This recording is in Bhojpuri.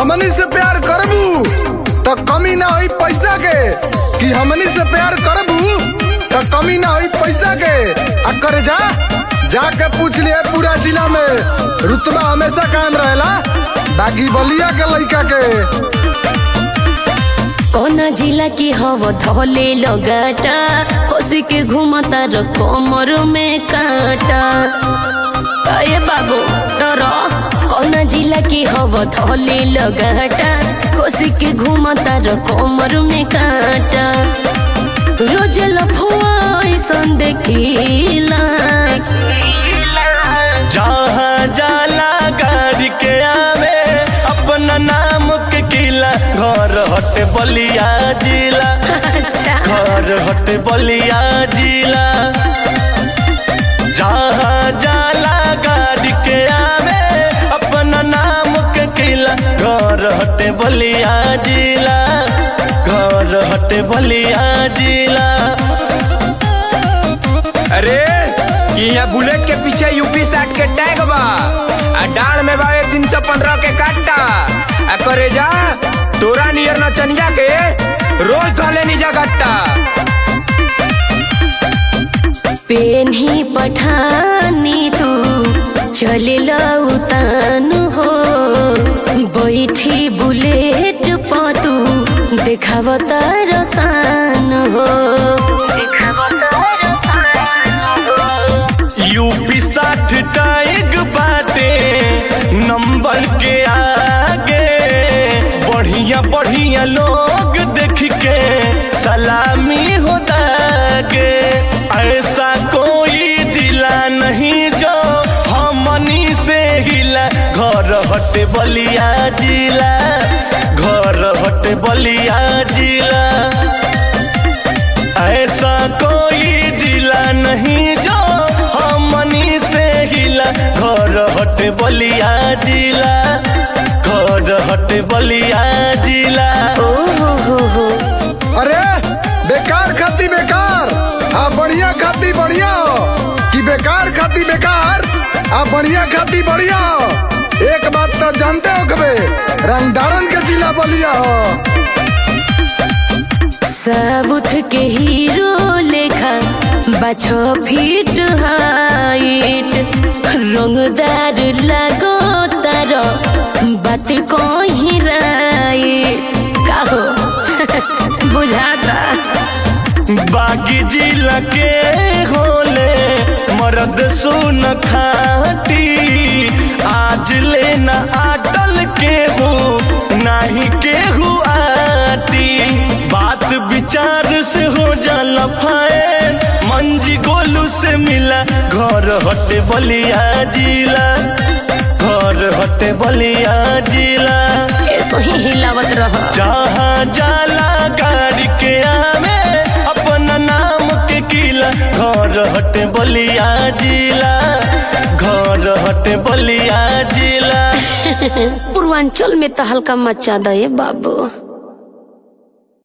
हमनी से प्यार करबू तो कमी ना होई पैसा के कि हमनी से प्यार करबू तो कमी ना होई पैसा के आ करे जा जाके पूछ लिए पूरा जिला में रुतबा हमेशा कायम रहेला बाकी बलिया के लइका के कोना जिला की हव धोले लगाटा होसी के घुमता र कमर में काटा अये बाबू डर कोना जिला की हव धोले लगाटा होसी के घुमता र कमर में काटा रोज लफुआ ऐसन देखिला जहाँ जाला गाड़ी के आवे अपना नाम के किला घर हटे बलिया जिला अच्छा घर हटे बलिया जिला जहाँ जाला गाड़ी के आवे अपना नाम के किला घर हटे बलिया जिला घर हटे बलिया जिला अरे कि यहाँ बुलेट के पीछे यूपी साठ के टैग बा आ डाल में बा तीन सौ पंद्रह के काटा आ करे जा तोरा नियर नचनिया के रोज धले निजा गट्टा पेन्ही पठानी तू चले उतान हो बैठी बुलेट पतू देखाव तार सान हो यूपी साठ टाइग बाटे नंबर के आगे बढ़िया बढ़िया लोग देख के सलामी होता के ऐसा कोई जिला नहीं जो हमनी से हिला घर हटे बलिया जिला घर हटे बलिया जिला ऐसा कोई जिला नहीं जो हमनी से हिला घर हटे बलिया जिला घर हटे बलिया जिला ओ हो हो हो अरे बेकार खाती बेकार आ बढ़िया खाती बढ़िया हो कि बेकार खाती बेकार आ बढ़िया खाती बढ़िया हो एक बात तो जानते हो कबे रंगदारन के जिला बलिया हो साउथ के हीरो लेखा बाछो फीट हाइट रंगदार लगो तार बात कहीं राई काहो बुझाता बागी जिला के होले मर्द सुन खाटी आज लेना आटल के हो नाही के आटी बात विचार से हो जाला फायन मंजी गोलू से मिला घर हटे बलिया जिला घर हटे बलिया जिला ऐसो ही हिलावत रह जहाँ जाला गाड़ी के आवे अपना नाम के किला घर हटे बलिया जिला घर हटे बलिया जिला पूर्वांचल में तो हल्का मचा दे बाबू